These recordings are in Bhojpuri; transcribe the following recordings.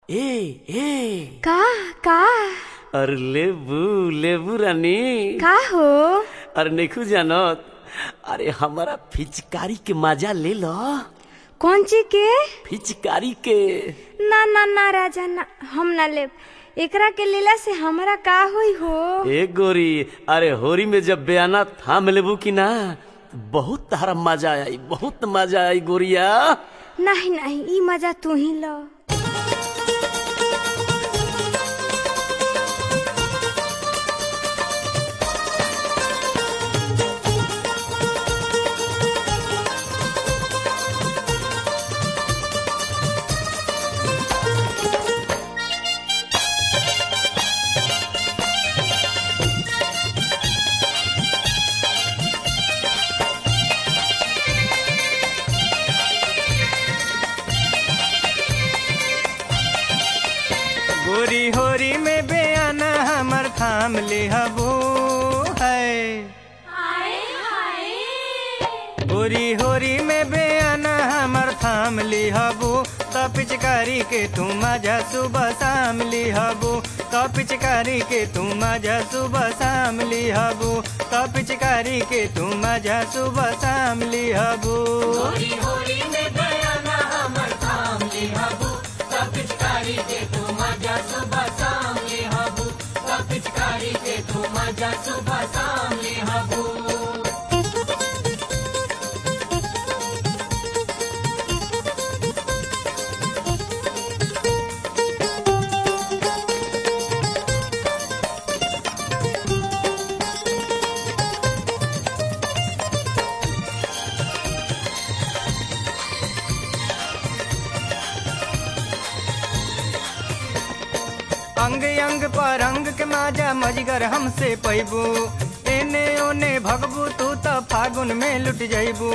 ए ए का का अरे लेबू लेबू रानी का हो अरे नैखू जानत अरे हमारा फिचकारी के मजा ले लो कौन चीज के फिचकारी के ना ना ना राजा ना हम ना ले एकरा के लीला से हमरा का होई हो ए गोरी अरे होरी में जब बयाना थाम लेबू की ना बहुत तारा मजा आई बहुत मजा आई गोरिया नहीं नहीं ई मजा तू ही लो गोरी होरी में बेआना हमर थाम ले हबो है गोरी होरी में बेआना हमर थाम ली हबो त पिचकारी के तू मजा सुबह शाम ली हबो त पिचकारी के तू मजा सुबह शाम ली हबो त पिचकारी के तू मजा सुबह शाम ली हबो अंग अंग पर अंग के माजा मजगर हमसे पैबू एने ओने भगबू तू त फागुन में लुट जैबू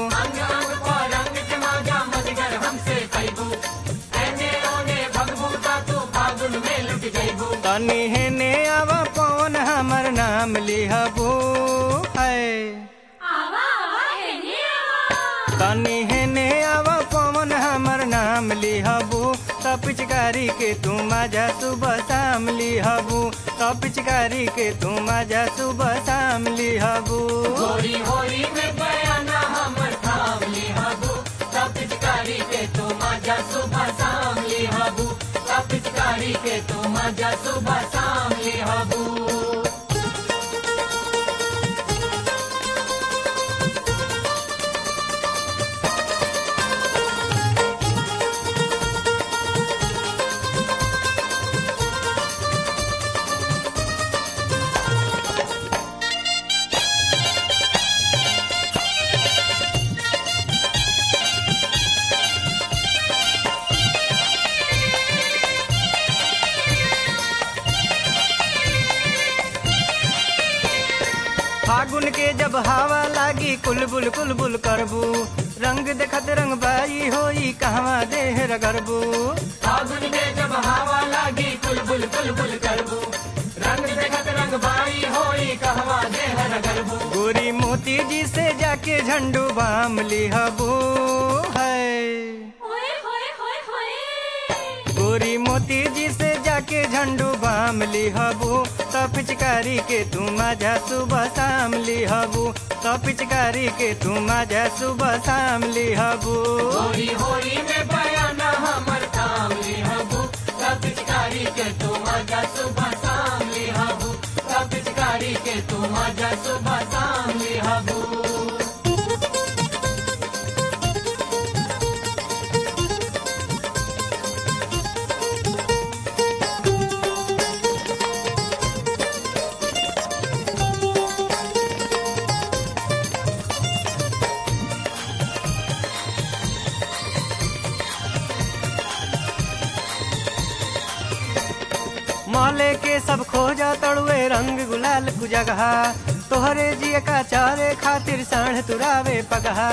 तनी हेने आवा पवन हमर नाम लिहबू है तनी हेने आवा पवन हमर नाम लिहबू त पिचकारी के तू मजा सुबह शाम लिहबू त पिचकारी के तू मजा सुबह शाम लिहबू फागुन के जब हवा लागी कुलबुल कुलबुल करबू रंग देखत रंग बाई होई कहवा देह रगरबू गोरी मोती जी से जाके झंडू बाम लिहबू है गोरी मोती जी से जाके झंडू बाम लिहबू त पिचकारी के तू मजा सुबह शाम लिहबू त पिचकारी के तू मजा सुबह शाम लिहबू माले के सब खोजा तड़ुए रंग गुलाल कुजगहा तोहरे जिय का चारे खातिर साढ़ तुरावे पगहा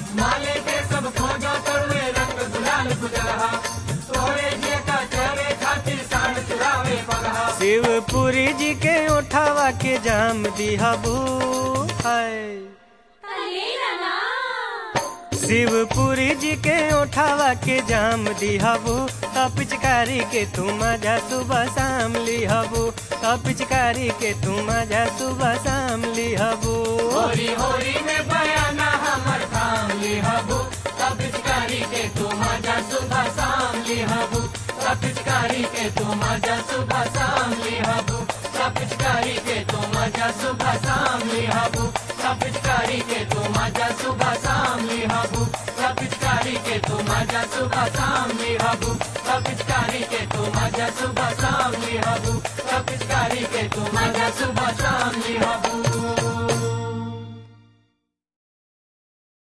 शिवपुरी जी के उठावा के जाम दिहबू है शिवपुरी जी के उठावा के जाम दिहबू त पिचकारी के तू मजा सुबह शाम लिहबू त पिचकारी के तू मजा सुबह शाम लिहबू होरी होरी में बयाना हमर थाम लिहबू सब पिचकारी के तू मजा सुबह शाम लिहबू सब पिचकारी के तू मजा सुबह शाम लिहबू सब पिचकारी के तू मजा सुबह शाम लिहबू सब पिचकारी के तू मजा सुबह शाम लिहबू सब पिचकारी के तू मजा सुबह शाम लिहबू